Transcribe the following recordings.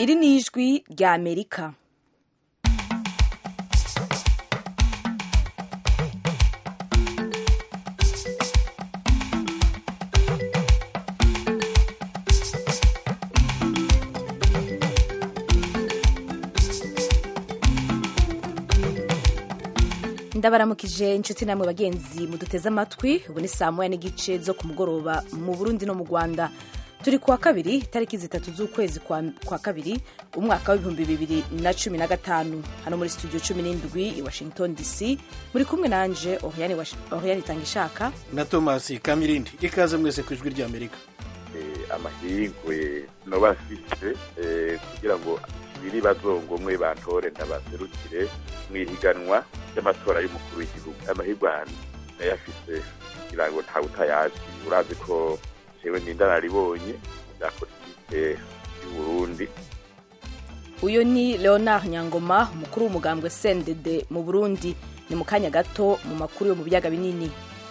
iri ni ijwi rya amerika ndabaramukije inshuti namwe bagenzi muduteze amatwi ubu ni saa moya n'igice zo ku mugoroba mu burundi no mu rwanda turi kuwa kabiri tariki zitatu z'ukwezi kwa, kwa kabiri umwaka w'ibihumbi bibiri na cumi na gatanu hano muri studio cumi n'indwi i washington dc muri kumwe nanje oriane itangishaka na thomas kamirindi ikaze mwese ku ijwi rya amerika amahirwe noba afise kugira ngo biri bazongomwe bantore ndabaserukire mu ihiganwa ry'amatora y'umukuru w'igihugu amahirwe ahantu nayo afise kugira ngo ntawe utayazi urazi ko jewe n'indararibonye bya politike y'uburundi uyu ni leonard nyangoma umukuru w'umugambwe sendede mu burundi ni mu kanya gato mu makuru yo mu biyaga binini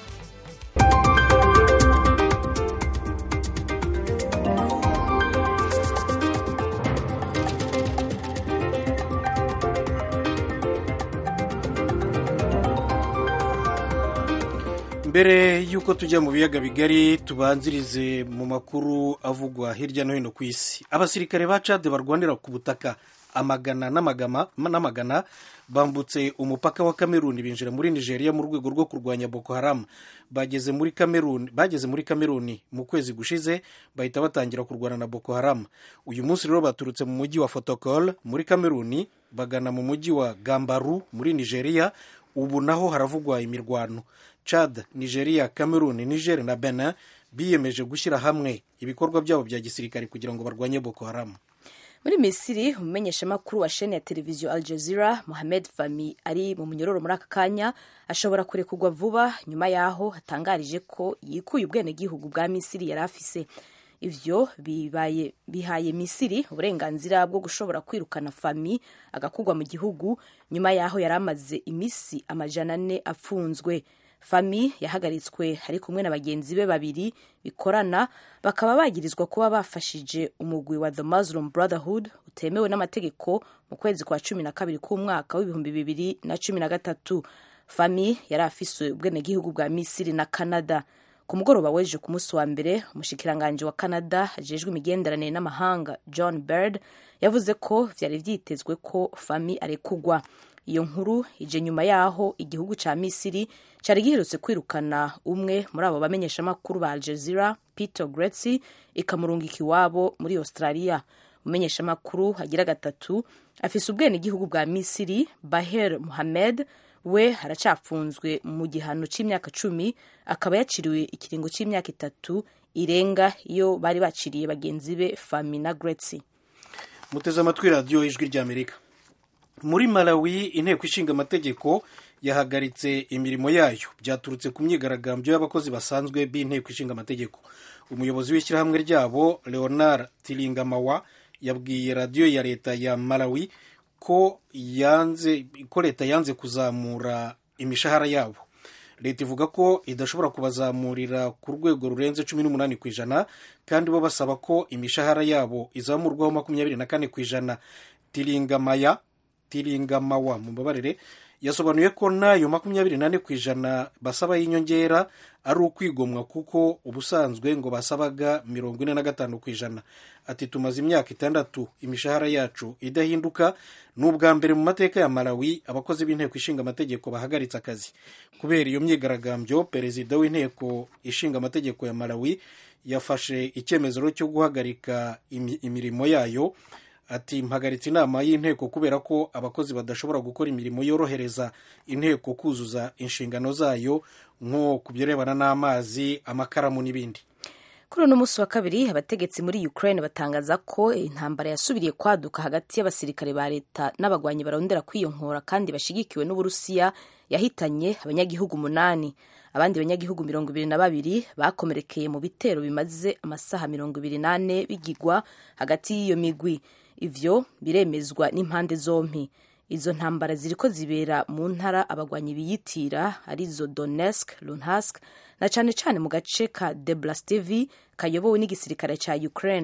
mbere y'uko tujya mu biyaga bigari tubanzirize mu makuru avugwa hirya no hino ku isi abasirikare ba cade barwanira ku butaka amagana n'amagana bambutse umupaka wa kameruni binjira muri nigeria mu rwego rwo kurwanya boko haram bageze muri kameruni bageze muri kameruni mu kwezi gushize bahita batangira kurwana na boko haram uyu munsi rero baturutse mu mujyi wa fotokol muri kameruni bagana mu mujyi wa gambaru muri nigeria ubu naho haravugwa imirwano chad nigeria cameroon niger na benin biyemeje gushyira hamwe ibikorwa byabo bya gisirikare kugira ngo barwanye boko haram muri misiri umumenyeshamakuru wa sheni ya televiziyo al jazeera mohamed fami ari mu munyororo muri aka kanya ashobora kurekurwa vuba nyuma y'aho hatangarije ko yikuye ubwenegihugu bwa misiri yari afise ivyo bibaye bihaye misiri uburenganzira bwo gushobora kwirukana fami agakugwa mu gihugu nyuma y'aho yari amaze imisi amajana ane afunzwe fami yahagaritswe ari kumwe na bagenzi be babiri bikorana bakaba bagirizwa kuba bafashije umugwi wa the muslim brotherhood utemewe n'amategeko mu kwezi kwa cumi na kabiri k'umwaka w'ibihumbi bibiri na cumi na gatatu fami yari afise ubwenegihugu bwa misiri na canada ku mugoroba w'ejo ku munsi wa mbere umushikiranganji wa canada ajejwe imigenderanire n'amahanga john bird yavuze ko vyari vyitezwe ko fami arekugwa iyo nkuru ije nyuma y'aho igihugu ca misiri cari giherutse kwirukana umwe muri abo bamenyeshamakuru ba aljazeera peter gretzi ikamurungika iwabo muri australia umumenyeshamakuru agira gatatu afise ubwenegihugu bwa misiri baher muhamed we aracapfunzwe mu gihano c'imyaka cumi akaba yaciriwe ikiringo c'imyaka itatu irenga iyo bari baciriye bagenzi be fami na gretzi muteze amatwi radiyo ijwi ry'amerika muri malawi inteko ishinga amategeko yahagaritse imirimo yayo byaturutse ku myigaragambyo y'abakozi basanzwe b'inteko ishinga amategeko umuyobozi w'ishyirahamwe ryabo leonard tiringamawa yabwiye radiyo ya leta ya malawi ko yanze ko leta yanze kuzamura imishahara yabo leta ivuga ko idashobora kubazamurira ku rwego rurenze cumi n'umunani ku ijana kandi bo basaba ko imishahara yabo izamurwaho makumyabiri na kane ku ijana tiringamaya tiringamawa mubabarire yasobanuye ko n'ayo makumyabiri nane ku ijana basaba y'inyongera ari ukwigomwa kuko ubusanzwe ngo basabaga mirongo ine na gatanu ku ijana ati tumaze imyaka itandatu imishahara yacu idahinduka ni ubwa mbere mu mateka ya malawi abakozi b'inteko ishinga amategeko bahagaritse akazi kubera iyo myigaragambyo perezida w'inteko ishinga amategeko ya malawi yafashe icyemezo cyo guhagarika imirimo yayo ati mpagaritse inama y'inteko kubera ko abakozi badashobora gukora imirimo yorohereza inteko kuzuza inshingano zayo nko ku birebana n'amazi amakaramu n'ibindi kuri uno munsi wa kabiri abategetsi muri ukraine batangaza ko intambara yasubiriye kwaduka hagati y'abasirikare ba leta n'abagwanyi barondera kwiyonkora kandi bashigikiwe n'uburusiya yahitanye abanyagihugu umunani abandi banyagihugu mirongo ibiri na babiri bakomerekeye mu bitero bimaze amasaha mirongo ibiri n'ane bigigwa hagati y'iyo migwi ivyo biremezwa n'impande zompi izo ntambara ziriko zibera mu ntara abagwanyi biyitira arizo Donetsk, Luhansk na cane cane mu gace ka Deblastevi kayobowe n'igisirikare ca Ukraine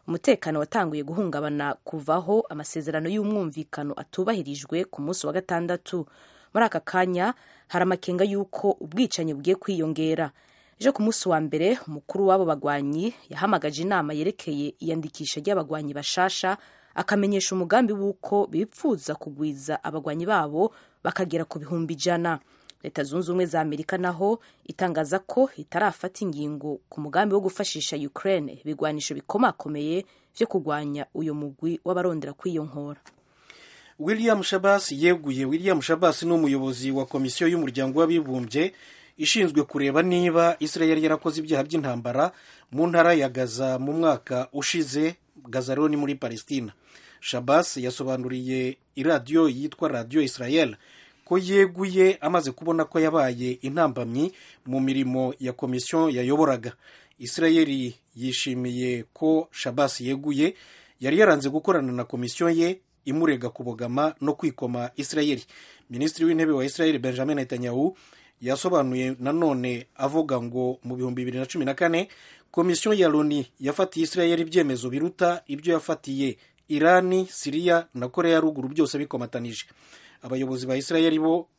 umutekano watanguye guhungabana kuvaho amasezerano y'umwumvikano atubahirijwe ku munsi wa gatandatu muri aka kanya hari amakenga y'uko ubwicanyi bugiye kwiyongera ejo ku munsi wa mbere umukuru w'abo bagwanyi yahamagaje inama yerekeye iyandikisha ry'abagwanyi bashasha akamenyesha umugambi w'uko bipfuza kugwiza abagwanyi babo bakagera ku bihumbi ijana leta zunze ubumwe za amerika naho itangaza ko itarafata ingingo ku mugambi wo gufashisha ukraine ibigwanisho bikomakomeye vyo kurwanya uyo mugwi w'abarondera kwiyonkhora william shabas yeguye william shabas ni umuyobozi wa komisiyo y'umuryango w'abibumbye ishinzwe kureba niba israel yarakoze ibyaha by'intambara mu ntara ya gaza mu mwaka ushize gaza rero ni muri palestina shabas yasobanuriye iradiyo yitwa radiyo israel ko yeguye amaze kubona ko yabaye intambamyi mu mirimo ya komisiyo yayoboraga israel yishimiye ko shabas yeguye yari yaranze gukorana na komisiyo ye imurega kubogama no kwikoma israel minisitiri w'intebe wa israel benjamin netanyahu yasobanuye nanone avuga ngo mu bihumbi bibiri na cumi na kane komisiyo ya loni yafatiye israel ibyemezo biruta ibyo yafatiye irani siriya na korea ya ruguru byose bikomatanije abayobozi ba israel bo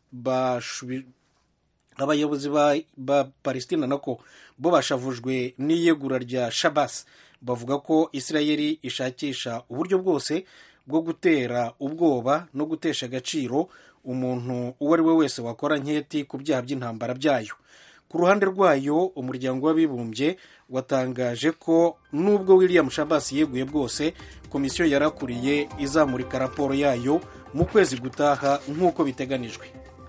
abayobozi ba, ba palestina nako bo bashavujwe n'iyegura rya shabas bavuga ko israel ishakisha uburyo bwose bwo gutera ubwoba no gutesha agaciro umuntu uwo ari we wese wakora nketi ku byaha by'intambara byayo ku ruhande rwayo umuryango w'abibumbye watangaje ko nubwo william shabas yeguye bwose komisiyo yarakuriye izamurika raporo yayo mu kwezi gutaha nk'uko biteganijwe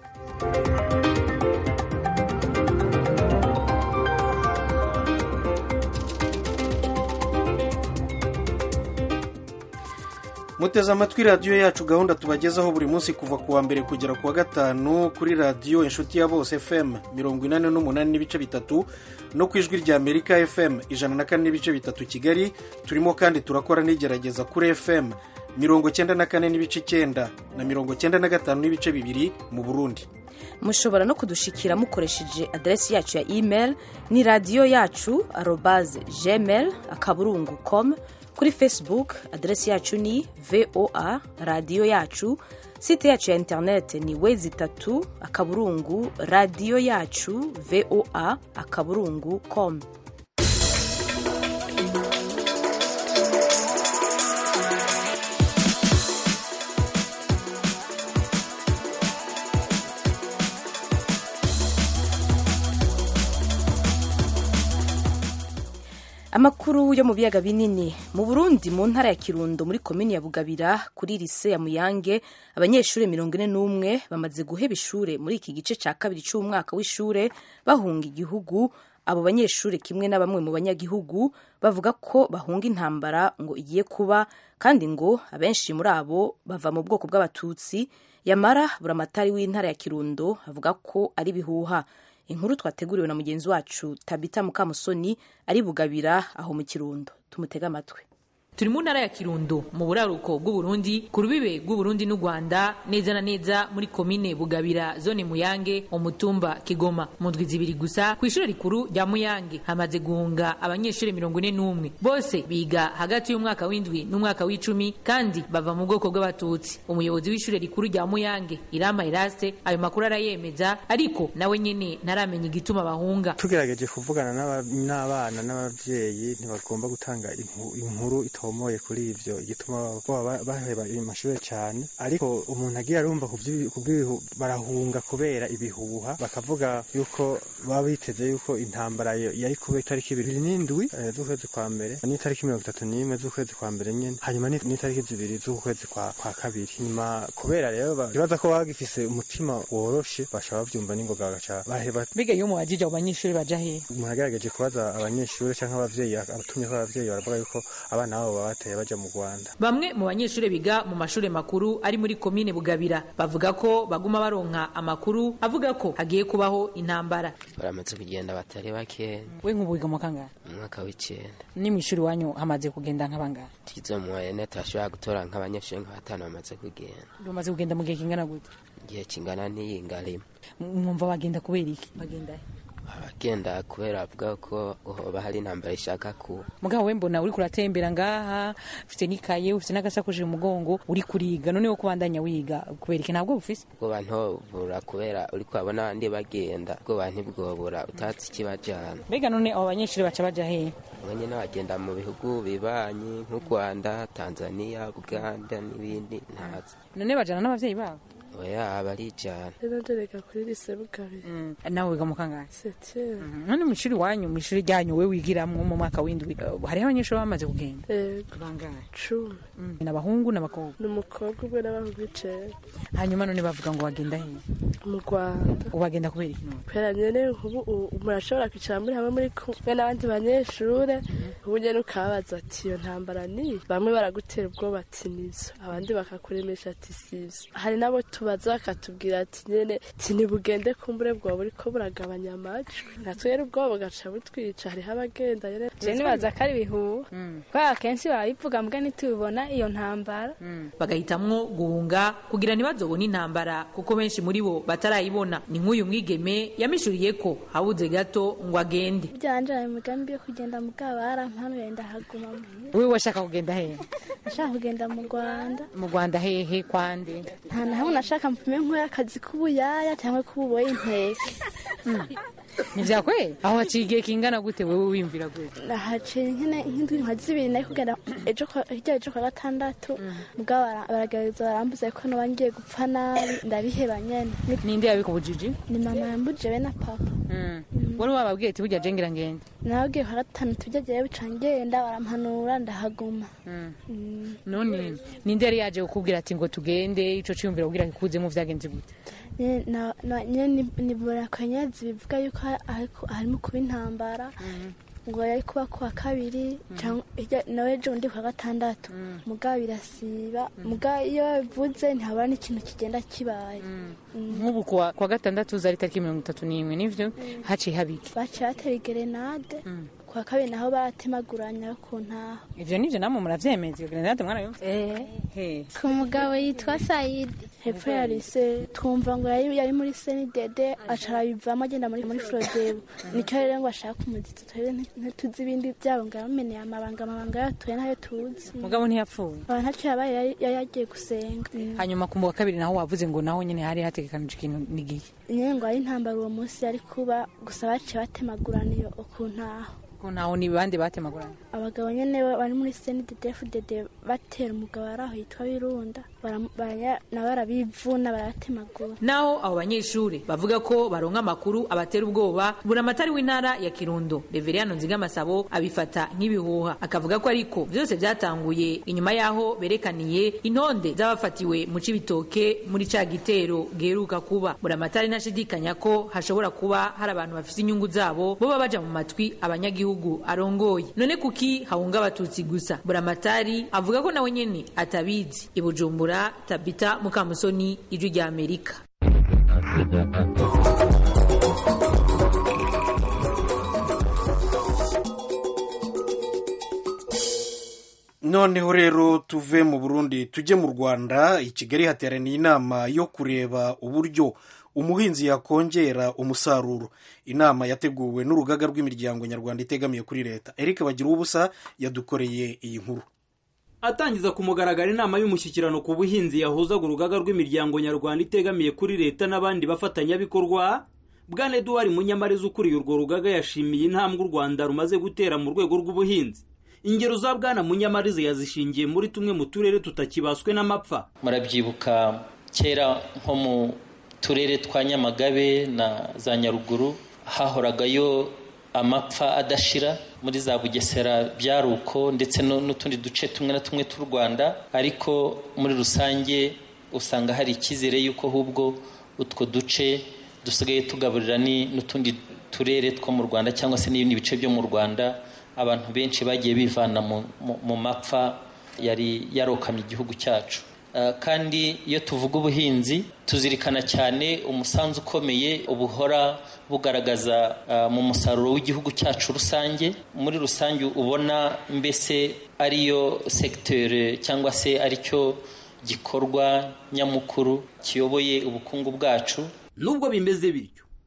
muteze amatwi radiyo yacu gahunda tubagezaho buri munsi kuva ku wa mbere kugera ku wa gatanu kuri radiyo inshuti ya bose fm mirongo inani n'umunani n'ibice bitatu no ku ijwi rya amerika fm ijana na kane n'ibice bitatu kigali turimo kandi turakora n'igerageza kuri fm mirongo cyenda na kane n'ibice icyenda na mirongo cyenda na gatanu n'ibice bibiri mu burundi mushobora no kudushikira mukoresheje aderesi yacu ya email ni radiyo yacu arobaze gmail akaburungu com kuri facebook aderesi yacu ni voa radiyo yacu site yacu ya interineti ni wezi itatu akaburungu radiyo yacu voa akaburungu com amakuru yo mu biyaga binini mu burundi mu ntara ya kirundo muri komini ya bugabira kuri lise ya muyange abanyeshuri mirongo ine n'umwe bamaze guheba ishure muri iki gice cya kabiri cy'umwaka w'ishure bahunga igihugu abo banyeshuri kimwe na bamwe mu banyagihugu bavuga ko bahunga intambara ngo igiye kuba kandi ngo abenshi muri abo bava mu bwoko bw'abatutsi yamara buramatari w'intara ya kirundo avuga ko ari bihuha inkuru twateguriwe na mugenzi wacu tabita mukamusoni ari bugabira aho mu kirundo tumutega amatwi turi mu ntara ya kirundo mu buraruko bw'uburundi ku rubibe rw'uburundi n'u rwanda neza na neza muri komine bugabira zone muyange umutumba kigoma mu ndwi zibiri gusa ku ishuri rikuru rya muyange hamaze guhunga abanyeshuri mirongo ine n'umwe bose biga hagati y'umwaka w'indwi n'umwaka w'icumi kandi bava mu bwoko bw'abatutsi umuyobozi w'ishuri rikuru rya muyange irama iraste ayo makuru arayemeza ariko nawe nyene ntaramenya igituma bahunga tugerageje kuvugana n'abana n'ababyeyi ntibagomba gutanga inkuru ito batomoye kuri ivyo igituma baba baheba amashuri cyane ariko umuntu agiye arumva kubw'ibihu barahunga kubera ibihuha bakavuga yuko baba biteze yuko intambara yari kuba itariki ibiri n'indwi z'ukwezi kwa mbere n'itariki mirongo itatu n'imwe z'ukwezi kwa mbere nyene hanyuma n'itariki zibiri z'ukwezi kwa, kwa kabiri nyuma kubera rero bibaza ko baba bagifise umutima woroshe basha bavyumva n'ingoga bagaca baheba biga iyo muwajije abo banyeshuri baja hehe umuntu agerageje kubaza abanyeshuri canke abavyeyi abatumyeko abavyeyi baravuga yuko abana babo bateye baja mu Rwanda bamwe mu banyeshuri biga mu mashuri makuru ari muri komine Bugabira bavuga ko baguma baronka amakuru avuga ko hagiye kubaho intambara baramaze kugenda batari bake we nk'ubu wiga mu kangahe mu mwaka w'icenda ni mu ishuri wanyu hamaze kugenda nk'abangahe tugize mu wayene turashobora gutora nk'abanyeshuri nka batanu bamaze kugenda bamaze kugenda mu gihe kingana gute igihe kingana n'iyinga rimwe mwumva bagenda kubera iki bagenda he abagenda kubera avuga ko hoba hari intambara ishaka kuba mugabo we mbona uri kuratembera ngaha ufite n'ikaye ufite n'agasakoshi mu mugongo uri kuriga noneho kubandanya wiga kubera iki ntabwo bufise ubwoba ntobura kubera uri kuhabona abandi bagenda ubwoba ntibwobura utatse ikibajana mbega none abo banyeshuri baca baja hehe umwe nyine bagenda mu bihugu bibanyi nk'u rwanda tanzania uganda n'ibindi ntazi none bajana n'abavyeyi babo oya barijana rero ndereka kuri lise bugabire nawe wiga mu kangahe setiye none mu ishuri wanyu mu ishuri ryanyu we wigiramwo mu mwaka w'indwi eh, hariho abanyeshuri bamaze kugenda yego bangahe cumi ni abahungu n'abakobwa ni umukobwa umwe n'abahungu icenda hanyuma none bavuga ngo bagenda hehe mu rwanda ubagenda kubera iki none kubera nyene ubu u- umuntu ashobora kwicara muri hamwe muri kumwe n'abandi banyeshure ubu nyene ukababaza ati iyo ntambara ni bamwe baragutera ubwoba ati nivyo abandi bakakuremesha ati sivyo hari n'abo tubaza bakatubwira ati nyene ati ntibugende kumbure bwoba buriko buragabanya amajwi natwe rero ubwoba bugaca butwica hariho abagenda nyene je nibaza ko ari ibihuha kubera akenshi barabivuga mbwa ntitubibona iyo ntambara bagahitamwo guhunga kugira ntibazobone intambara kuko benshi muri bo batarayibona ni nk'uyu mwigeme yamishuriye ko habuze gato ngo agende byanje ari umugambi yo kugenda mu bwabara mpanuye ndahaguma muhira wewe washaka kugenda hehe nashaka kugenda mu rwanda mu rwanda hehe kwande nta na hamwe nashaka mpfume nkora akazi k'ubuyaya cyangwa k'ububoyi inteke ntivyakwe aho haciye igihe kingana gute wewe wiyumvira gute nahaciye nkene nk'indwi nka zibiri nari kugenda ejo kwa- hirya ejo kwa gatandatu mugabo bara- baragerageza barambuza ko noba ngiye gupfa nabi ndabiheba nyene Ni- ninde yabikubujije ni mama yambujije be na papa wari wababwiye ati burya jengira ngende nababwiye kwa gatanu tujya jewe bica ngenda barampanura ndahaguma Mm. none ninde yari yaje kukubwira ati ngo tugende ico ciyumvira kugira kikuzemo vyagenze gute Nyene na- na- nyene ni- nibura akanyazi bivuga yuko ha- hariko- harimo kuba intambara ngo yari kuba kuwa kabiri canke hirya- nawe ejo undi kwa gatandatu mugabo birasiba mugabo iyo bivuze ntihabura n'ikintu kigenda kibaye nk'ubu kuwa kuwa gatandatu zari tariki mirongo itatu n'imwe nivyo haciye habiki baciye batera igerenade kuwa kabiri naho baratemaguranya ku ntaho ivyo nivyo namwe muravyemeza iyo grenade mwana yumva he ku mugabo yitwa sayidi hepfo ya lise twumva ngo yari yari muri senidede aca arabivamo agenda muri muri forodebu nicyo rero ngo ashaka umuziki twebwe nti- ntituzi ibindi byabo ngo yameneye amabanga amabanga yatuye ntayo tuzi mugabo ntiyapfuye aba ntacyo yabaye yari yari yagiye gusenga hanyuma ku wa kabiri naho wavuze ngo naho nyene hari hategekanije ikintu n'igihe nyine ngo ari intambara uwo munsi yari kuba gusa baciye batemagurana iyo ku ntaho ko ntaho ni bande batemagurana abagabo nyene ba- bari muri senidede fudede batera umugabo ari aho yitwa birunda Baram- baraya- nabo barabivuna baratemagura naho abo banyeshuri bavuga ko baronka amakuru abatera ubwoba buramatari w'intara ya kirundo reveriyano nzigamasabo abifata nk'ibihuha akavuga ko ariko byose byatanguye inyuma y'aho berekaniye intonde z'abafatiwe mu cibitoke muri ca gitero giheruka kuba buramatari ntashidikanya ko hashobora kuba hari abantu bafise inyungu zabo boba baja mu matwi abanyagihugu arongoye none kuki hahunga abatutsi gusa buramatari avuga ko nawe nyene atabizi i bujumbura tabita mukamusoni ijwi rya amerika noneho rero tuve mu burundi tujye mu rwanda i kigali hateraniye inama yo kureba uburyo umuhinzi yakongera umusaruro inama yateguwe n'urugaga rw'imiryango nyarwanda itegamiye kuri leta eric bagira ubusa yadukoreye iyi nkuru atangiza ku mugaragaro inama y'umushyikirano ku buhinzi yahuzaga urugaga rw'imiryango nyarwanda itegamiye kuri leta n'abandi bafatanyabikorwa bwana eduwari munyamariza ukuriye urwo rugaga yashimiye intambwe u rwanda rumaze gutera mu rwego rw'ubuhinzi ingero za bwana munyamariza yazishingiye muri tumwe mu turere tutakibaswe n'amapfa murabyibuka kera nko mu turere twa nyamagabe na za nyaruguru hahoragayo amapfa adashira muri za bugesera byari uko ndetse no- n'utundi duce tumwe na tumwe tw'u rwanda ariko muri rusange usanga hari icyizere y'uko ahubwo utwo duce dusigaye tugaburira ni- n'utundi turere two mu rwanda cyangwa se n'ibindi bice byo mu rwanda abantu benshi bagiye bivana mu, mu, mu mapfa yari yarokamye igihugu cyacu Uh, kandi iyo tuvuga ubuhinzi tuzirikana cyane umusanzu ukomeye ubuhora bugaragaza uh, mu musaruro w'igihugu cyacu rusange muri rusange ubona mbese ariyo segiteri cyangwa se aricyo gikorwa nyamukuru kiyoboye ubukungu bwacu nubwo bimeze bityo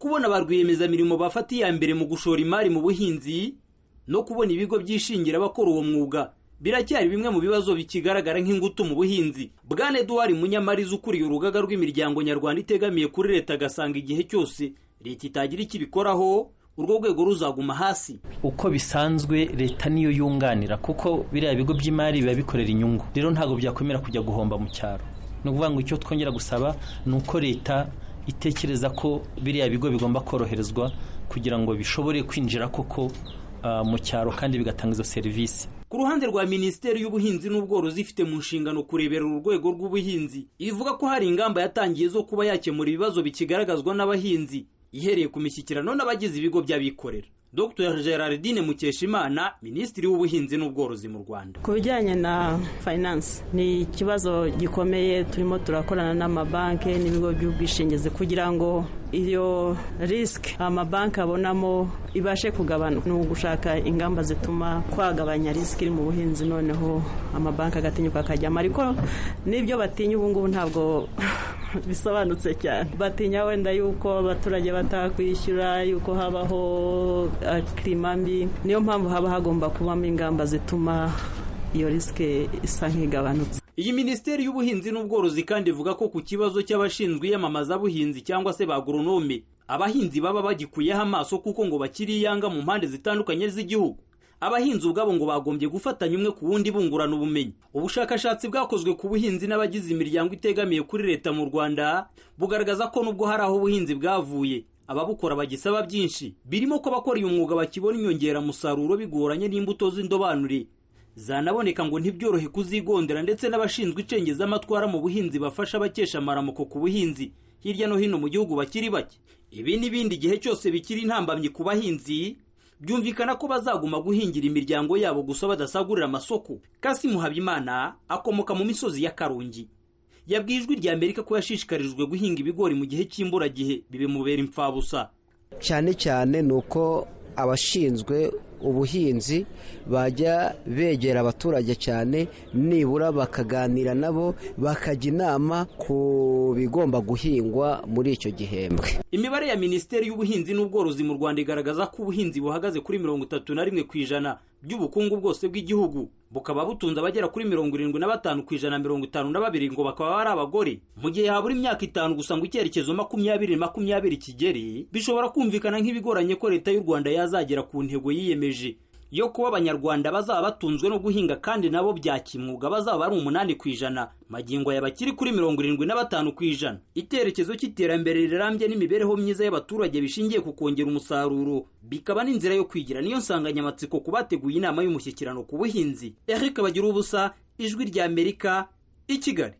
kubona ba rwiyemezamirimo bafata iya mbere mu gushora imari mu buhinzi no kubona ibigo byishingira abakora uwo mwuga biracyari bimwe mu bibazo bikigaragara nk'ingutu mu buhinzi bwana eduwari munyamariza ukuriye urugaga rw'imiryango nyarwanda itegamiye kuri leta agasanga igihe cyose leta itagira icyo ibikoraho urwo rwego ruzaguma hasi uko bisanzwe leta niyo yunganira kuko biriya bigo by'imari biba bikorera inyungu rero ntabwo byakwemera kujya guhomba mu cyaro ni ukuvuga ngo icyo twongera gusaba ni uko leta itekereza ko biriya bigo bigomba koroherezwa kugira ngo bishobore kwinjira koko mu cyaro kandi bigatanga izo serivisi ku ruhande rwa minisiteri y'ubuhinzi n'ubworozi ifite mu nshingano kurebera urwego rw'ubuhinzi ivuga ko hari ingamba yatangiye zo kuba yakemura ibibazo bikigaragazwa n'abahinzi ihereye ku mishyikirano n'abagize ibigo by'abikorera dr gerardine mukeshimana minisitiri w'ubuhinzi n'ubworozi mu rwanda ku bijyanye na finance ni ikibazo gikomeye turimo turakorana n'amabanki n'ibigo by'ubwishingizi kugira ngo iyo risike amabanki abonamo ibashe kugabanuka ni ugushaka ingamba zituma twagabanya risike iri mu buhinzi noneho amabanki agatinyuka akajyamo ariko n'ibyo batinya ubu ngubu ntabwo bisobanutse cyane batinya wenda yuko abaturage batakwishyura yuko habaho kirima mbi niyo mpamvu haba hagomba kubamo ingamba zituma iyo risike isa nk'igabanutse iyi minisiteri y'ubuhinzi n'ubworozi kandi ivuga ko ku kibazo cy'abashinzwe iyamamazabuhinzi cyangwa se ba agoronome abahinzi baba bagikuyeho amaso kuko ngo bakiri iyanga mu mpande zitandukanye z'igihugu abahinzi ubwabo ngo bagombye gufatanya umwe ku wundi bungurana ubumenyi ubushakashatsi bwakozwe ku buhinzi n'abagize imiryango itegamiye kuri leta mu rwanda bugaragaza ko nubwo hari aho ubuhinzi bwavuye ababukora bagisaba byinshi birimo ko abakora uyu mwuga bakibona inyongeramusaruro bigoranye n'imbuto z'indobanure zanaboneka ngo ntibyorohe kuzigondera ndetse n'abashinzwe icengezamatwara mu buhinzi bafasha abakesha amaramuko ku buhinzi hirya no hino mu gihugu bakiri bake ibi n'ibindi igihe cyose bikiri intambamyi ku bahinzi byumvikana ko bazaguma guhingira imiryango yabo gusa badasagurira amasoko kasimu habimana akomoka mu misozi ya karungi yabwiye ijwi rya amerika ko yashishikarijwe guhinga ibigori mu gihe cy'imburagihe bibimubera imfabusa cyane cyane ni uko abashinzwe ubuhinzi bajya begera abaturage cyane nibura bakaganira nabo bakajya inama ku bigomba guhingwa muri icyo gihembwe imibare ya minisiteri y'ubuhinzi n'ubworozi mu rwanda igaragaza ko ubuhinzi buhagaze kuri mirongo itatu na rimwe ku ijana by'ubukungu bwose bw'igihugu bukaba butunze abagera kuri mirongo irindwi na batanu ku ijana mirongo itanu na babiri ngo bakaba ari abagore mu gihe habura imyaka itanu gusa ngo icyerekezo makumyabiri makumyabiri kigere bishobora kumvikana nk'ibigoranye ko leta y'u rwanda yazagera ku ntego yiyemeje yo kuba abanyarwanda bazaba batunzwe no guhinga kandi nabo bya kimwuga bazaba ari umunani ku ijana magingo aya bakiri kuri mirongo irindwi na batanu ku ijana icyerekezo cy'iterambere rirambye n'imibereho myiza y'abaturage bishingiye ku kongera umusaruro bikaba n'inzira yo kwigira niyo nsanganyamatsiko ku bateguye inama y'umushyikirano ku buhinzi eric bagira ubusa ijwi rya amerika i kigali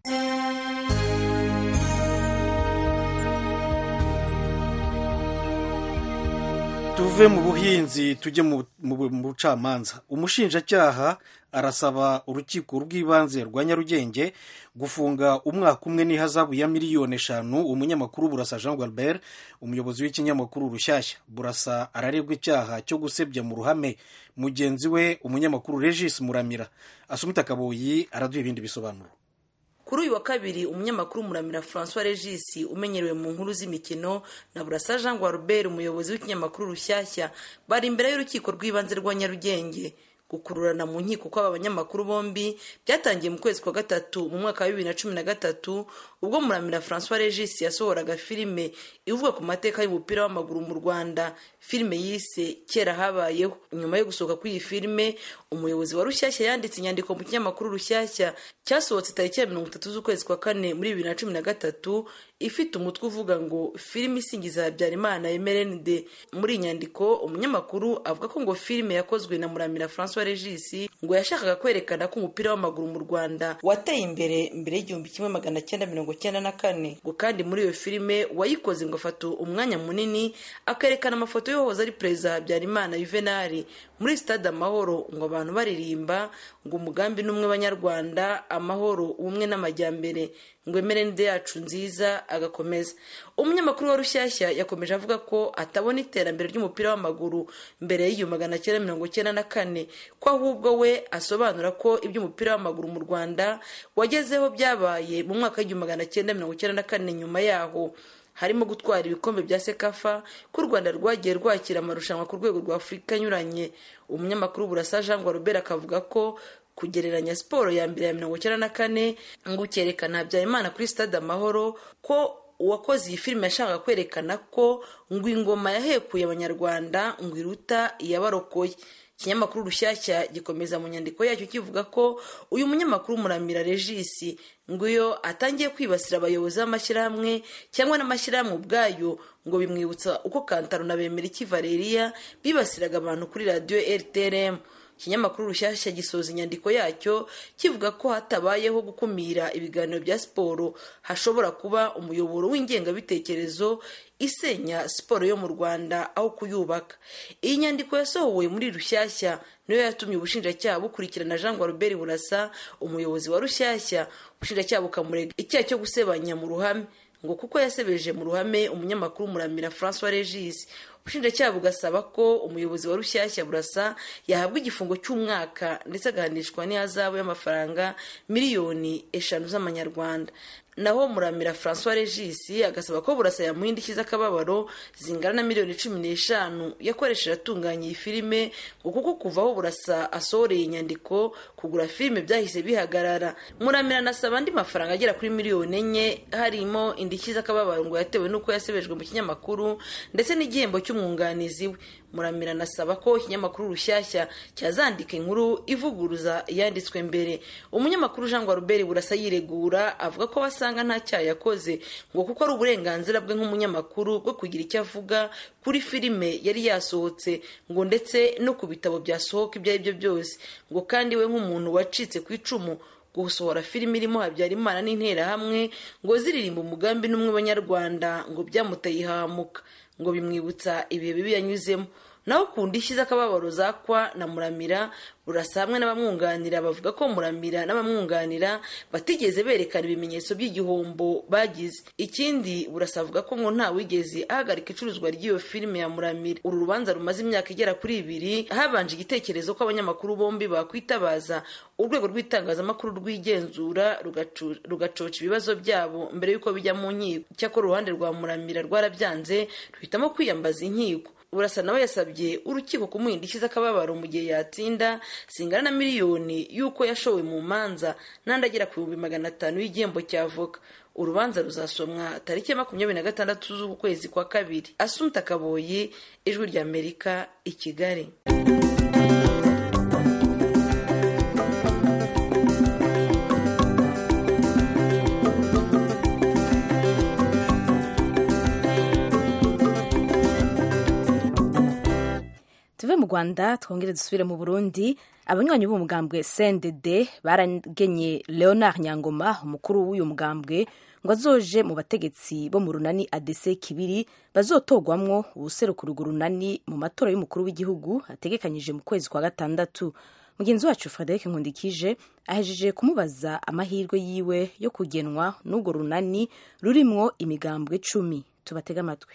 tuve mu buhinzi tujye mu bucamanza umushinjacyaha arasaba urukiko rw'ibanze rwa nyarugenge gufunga umwaka umwe n'ihazabu ya miliyoni eshanu umunyamakuru burasa jean gualbert umuyobozi w'ikinyamakuru rushyashya burasa araregwa icyaha cyo gusebya mu ruhame mugenzi we umunyamakuru regis muramira asumita kaboyi araduha ibindi bisobanuro kuri uyu wa kabiri umunyamakuru muramira francois regis umenyerewe mu nkuru z'imikino na burasa jean gualbert umuyobozi w'ikinyamakuru rushyashya bari imbere y'urukiko rw'ibanze rwa nyarugenge gukururana mu nkiko kw'aba banyamakuru bombi byatangiye mu kwezi kwa gatatu mu mwaka wa bibiri na cumi na gatatu ubwo muramira francois regis yasohoraga filime ivuga ku mateka y'umupira w'amaguru mu rwanda filime yise kera habayeho nyuma yo gusohoka kw'iyi filime umuyobozi wa rushyashya yanditse inyandiko mu kinyamakuru rushyashya cyasohotse tariki ya mirongo itatu z'ukwezi kwa kane muri bibiri na cumi na gatatu ifite umutwe uvuga ngo filime isingiza habyarimana emerenide muri iyi nyandiko umunyamakuru avuga ko ngo filime yakozwe na muramira francois regis ngo yashakaga kwerekana ko umupira w'amaguru mu rwanda wateye imbere mbere y'igihumbi kimwe magana cyenda mirongo cyenda na kane ngo kandi muri iyo filime wayikoze ngo afata umwanya munini akerekana amafoto y'uwahoze ari perezida habyarimana yuvenali muri stade amahoro ngo abantu baririmba ngo umugambi n'umwe banyarwanda amahoro ubumwe n'amajyambere ngo emerenide yacu nziza agakomeza umunyamakuru wa rushyashya yakomeje avuga ko atabona iterambere ry'umupira w'amaguru mbere y'igihumbi magana cyenda mirongo cyenda na kane ko ahubwo we asobanura ko iby'umupira w'amaguru mu rwanda wagezeho byabaye mu mwaka w'igihumbi magana cyenda mirongo cyenda na kane nyuma yaho harimo gutwara ibikombe bya sekafa ko u rwanda rwagiye rwakira amarushanwa ku rwego rwa afurika anyuranye umunyamakuru burasa jean robert akavuga ko kugereranya siporo ya mbere ya mirongo icyenda na kane ngo ukerekana habyarimana kuri stade amahoro ko uwakoze iyi filime yashakaga kwerekana ko ngo ingoma yahekuye abanyarwanda ngo iruta iyabarokoye ikinyamakuru rushyashya gikomeza mu nyandiko yacyo kivuga ko uyu munyamakuru muramira regisi ngo iyo atangiye kwibasira abayobozi b'amashyirahamwe cyangwa n'amashyirahamwe ubwayo ngo bimwibutsa uko kantaro na bemeriki valeriya bibasiraga abantu kuri radiyo rtrm ikinyamakuru rushyashya gisoza inyandiko yacyo kivuga ko hatabayeho gukumira ibiganiro bya siporo hashobora kuba umuyoboro w'ingengabitekerezo isenya siporo yo mu rwanda aho kuyubaka iyi nyandiko yasohowe muri rushyashya niyo yatumye ubushinjacyaha bukurikirana jean robert burasa umuyobozi wa rushyashya ubushinjacyaha bukamurega icyaha cyo gusebanya mu ruhame ngo kuko yasebeje mu ruhame umunyamakuru muramira francois regis ubushinjacyaha bugasaba ko umuyobozi wa rushyashya burasa yahabwa igifungo cy'umwaka ndetse agahanishwa n'ihazabu y'amafaranga miliyoni eshanu z'amanyarwanda naho muramira francois regis agasaba ko burasa yamuha indishyi z'akababaro zingana na miliyoni cumi n'eshanu yakoresheje atunganya iyi filime ngo kuko kuva aho burasa asohoreye inyandiko kugura filime byahise bihagarara muramira anasaba andi mafaranga agera kuri miliyoni enye harimo indishyi z'akababaro ngo yatewe n'uko yasebejwe mu kinyamakuru ndetse n'igihembo cy'umwunganizi we muramira anasaba ko ikinyamakuru rushyashya cyazandika inkuru ivuguruza iyanditswe mbere umunyamakuru jean robert burasa yiregura avuga ko basanga nta cyaha yakoze ngo kuko ari uburenganzira bwe nk'umunyamakuru bwo kugira icyo avuga kuri filime yari yasohotse ngo ndetse no ku bitabo byasohoka ibyo ari byo byose ngo kandi we nk'umuntu wacitse ku icumu gusohora filime irimo habyarimana n'interahamwe ngo ziririmba umugambi n'umwe banyarwanda ngo byamuteye ihahamuka ngo bimwibutsa ibihe bibi yanyuzemo naho ku ndishyi z'akababaro zakwa na muramira burasa hamwe n'abamwunganira bavuga ko muramira n'abamwunganira batigeze berekana ibimenyetso by'igihombo bagize ikindi burasa avuga ko ngo nta wigeze ahagarika icuruzwa ry'iyo filime ya muramira uru rubanza rumaze imyaka igera kuri ibiri habanje igitekerezo ko abanyamakuru bombi bakwitabaza urwego rw'itangazamakuru rwigenzura rugacoca ibibazo byabo mbere y'uko bijya mu nkiko icyakora uruhande rwa muramira rwarabyanze ruhitamo kwiyambaza inkiko burasa nawe yasabye urukiko kumuha indishyi z'akababaro mu gihe yatsinda zingana na miliyoni y'uko yashowe mu manza n'andi agera ku bihumbi magana atanu y'igihembo cy'avoka urubanza ruzasomwa tariki ya makumyabiri na gatandatu z'ukwezi kwa kabiri asunta kaboyi ijwi ry'amerika i kigali tuve mu rwanda twongere dusubire mu burundi abanywanyi b'umugambwe cndd baragenye leonard nyangoma umukuru w'uyu mugambwe ngo azoje mu bategetsi bo mu runani adc kibiri bazotogwamwo ubuserukira urwo runani mu matora y'umukuru w'igihugu ategekanyije mu kwezi kwa gatandatu mugenzi wacu frederic nkundikije ahejeje kumubaza amahirwe yiwe yo kugenwa n'urwo runani rurimwo imigambwe cumi tubatege amatwi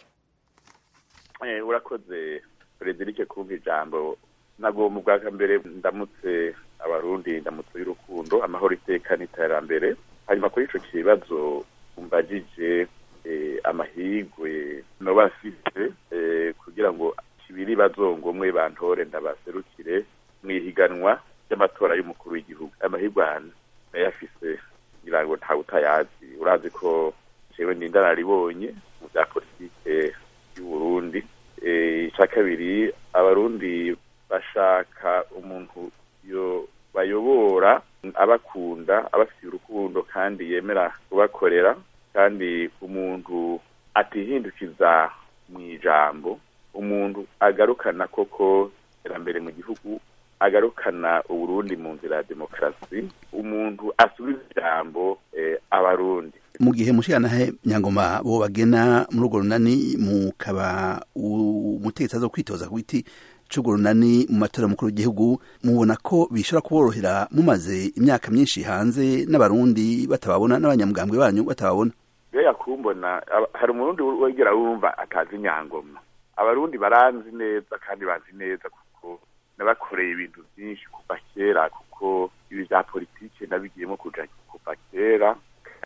urakoze frederic kumva ijambo nagomba ubwa mbere ndamutse abarundi ndamutse y'urukundo amahoro iteka n'iterambere hanyuma kuri icyo kibazo mbagije amahirwe noba afite kugira ngo kibiri bazongomwe bantore ndabaserukire mu ihiganwa ry'amatora y'umukuru w'igihugu amahirwe ahantu ndayafise kugira ngo ntawe utayazi urazi ko jewe n'indararibonye mu bya politike y'uburundi icya kabiri abarundi bashaka umuntu yo bayobora abakunda abafitiye urukundo kandi yemera kubakorera kandi umuntu atihindukiza mu ijambo umuntu agarukana koko iterambere mu gihugu agarukana uburundi mu nzira ya demokarasi umuntu asubiza ijambo abarundi mu gihe mushiranahe nyangoma bo bagena muri urwo runani mukaba umutegetsi aza kwitoza ku giti c'urwo runani mu matora mukuru w'igihugu mubona ko bishobora kuborohera mumaze imyaka myinshi hanze n'abarundi batababona n'abanyamugambwe banyu batababona iyo yakumbona hari umurundi wegera wumva atazi nyangoma abarundi baranzi neza kandi bazi neza kuko nabakoreye ibintu byinshi kuva kera kuko ibi bya politike nabigiyemo kuja kuva kera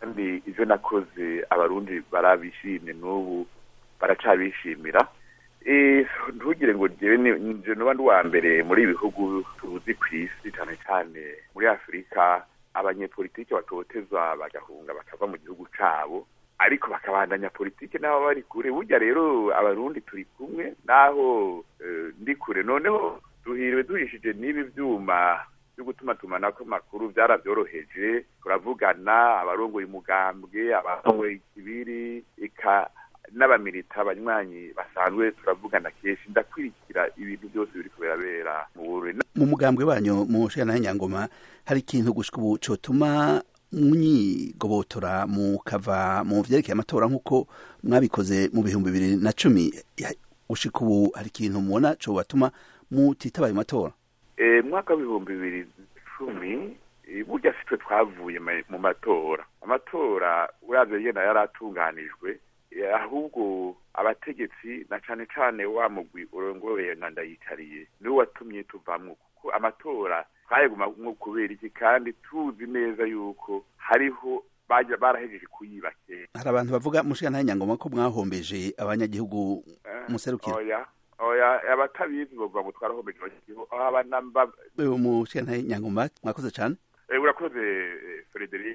kandi ivyo nakoze abarundi barabishimye n'ubu baracabishimira Eh, ntugire ngo jewe ni- nje noba ndi uwa mbere muri ibi bihugu tuzi ku isi cane cane muri afurika abanyepolitike batotezwa bagahunga bakava mu gihugu cabo ariko bakabandanya politike n'abo bari kure burya rero abarundi turi kumwe naho eh, ndi kure noneho duhiriwe duhishije n'ibi vyuma byo gutuma tumanako makuru byarabyoroheje turavugana abarongoye umugambwe abarongoye ikibiri eka n'abamilita abanywanyi basanzwe turavugana kenshi ndakwirikira ibintu byose biri kubera mu Burundi mu mugambwe wanyu mu nshingano y'anyangoma hari ikintu gushika ubu cotuma mwigobotora mukava mu vyerekeye amatora nk'uko mwabikoze mu bihumbi bibiri na cumi Ya- gushika ubu hari ikintu mubona cobatuma mutitaba ayo matora Eh, mwaka w'ibihumbi bibiri cumi eh, burya sitwe twavuye ma- mu matora amatora uravye yenda yaratunganijwe eh, ahubwo abategetsi na cane cane wa mugwi urongoye na ndayitariye niwe watumye tuvamwo kuko amatora twayagumamwo kubera iki kandi tuzi neza yuko hariho baja barahejeje kuyiba kera hari abantu bavuga mu nshingano y'anyangoma ko mwahombeje abanyagihugu Eh, muserukira oya oya abatabizi bovuga ngo twarahombeje abanyagihugu aba namba wewe mu nshingano y'anyangoma mwakoze cane Eh, urakoze eh, Frederic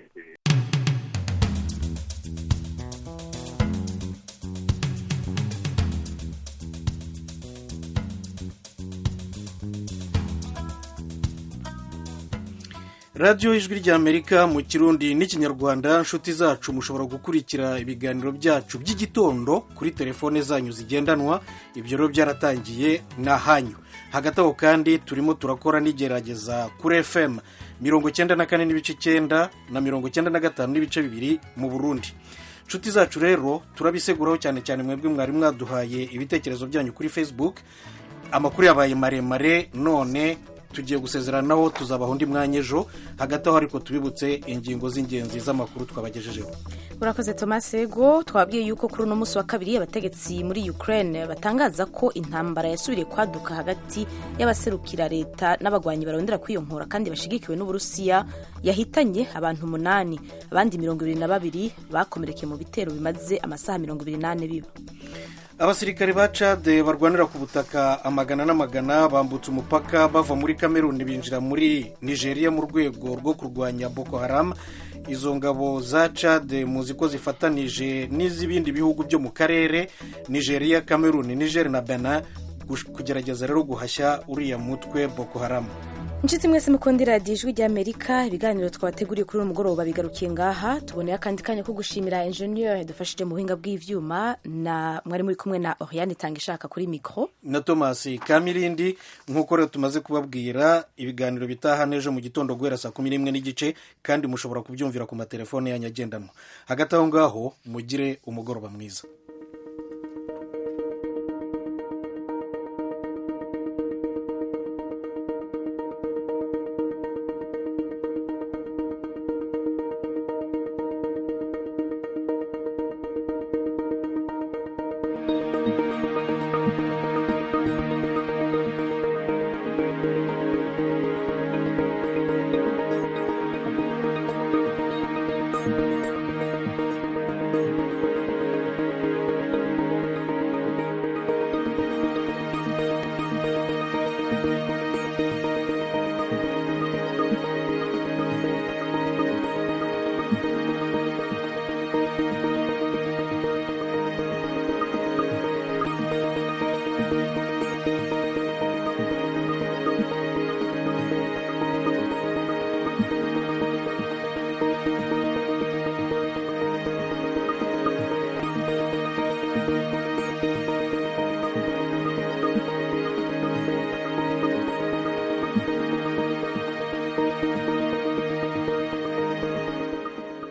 radiyo ijwi ry'amerika mu kirundi n'ikinyarwanda nshuti zacu mushobora gukurikira ibiganiro byacu by'igitondo kuri telefone zanyu zigendanwa ibyo rero byaratangiye ni ahanyu hagati aho kandi turimo turakora n'igerageza kuri fm mirongo cyenda na kane n'ibice icyenda na mirongo cyenda na gatanu n'ibice bibiri mu burundi nshuti zacu rero turabiseguraho cyane cyane mwebwe mwari mwaduhaye ibitekerezo byanyu kuri facebook amakuru yabaye maremare none tugiye gusezeranaho tuzabaho undi mwanya ejo hagati aho ariko tubibutse ingingo z'ingenzi z'amakuru twabagejejeho urakoze thomas ego twabwiye yuko kuri uno munsi wa kabiri abategetsi muri ukraine batangaza ko intambara yasubiriye kwaduka hagati y'abaserukira leta n'abagwanyi barondera kwiyonkora kandi bashigikiwe n'uburusiya yahitanye abantu umunani abandi mirongo ibiri na babiri bakomerekeye mu bitero bimaze amasaha mirongo ibiri n'ane biba abasirikare ba cade barwanira ku butaka amagana n'amagana bambutse umupaka bava muri kameruni binjira muri nigeria mu rwego rwo kurwanya boko haram izo ngabo za cade muzi ko zifatanije n'iz'ibindi bihugu byo mu karere nigeria kameruni niger na benin gush- kugerageza rero guhashya uriya mutwe boko haram inshuti mwese mukunda iradiyo ijwi ry'amerika ibiganiro twabateguriye kuri uyu mugoroba bigarukiye ngaha tuboneye akandi kanya ko gushimira enjeniyeri yadufashije mu buhinga bw'ivyuma na mwari muri kumwe na oriane itanga ishaka kuri mikoro na thomas kamirindi nk'uko rero tumaze kubabwira ibiganiro bitaha n'ejo mu gitondo guhera saa kumi n'imwe n'igice kandi mushobora kubyumvira ku matelefone yanyu agendanwa hagati aho ngaho mugire umugoroba mwiza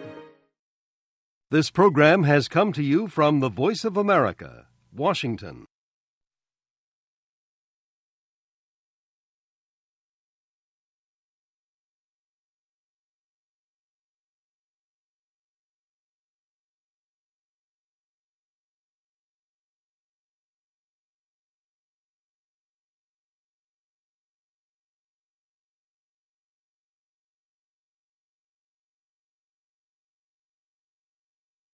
This program has come to you from the Voice of America, Washington.